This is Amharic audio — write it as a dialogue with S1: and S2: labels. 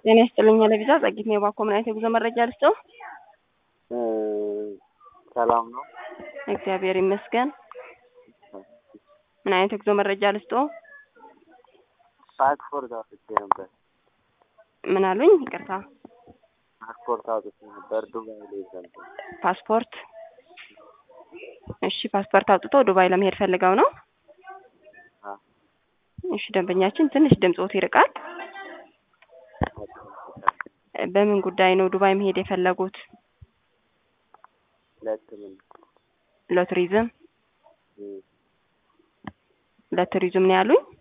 S1: ጤና ይስጥልኝ ለቪዛ ጸጊት ነው የባኮ ምን አይነት የጉዞ መረጃ ልስጠው?
S2: ሰላም ነው።
S1: እግዚአብሔር ይመስገን። ምን አይነት የጉዞ መረጃ ልስጠው?
S2: ፓስፖርት አውጥቼ ነበር።
S1: ምን አሉኝ? ይቅርታ።
S2: ፓስፖርት አውጥቼ ነበር ዱባይ ላይ ዘንድ
S1: ፓስፖርት። እሺ ፓስፖርት አውጥተው ዱባይ ለመሄድ ፈልገው ነው? እሺ ደንበኛችን ትንሽ ድምጾት ይርቃል። በምን ጉዳይ ነው ዱባይ መሄድ የፈለጉት?
S2: ለሕክምና
S1: ለቱሪዝም ለቱሪዝም ነው ያሉኝ?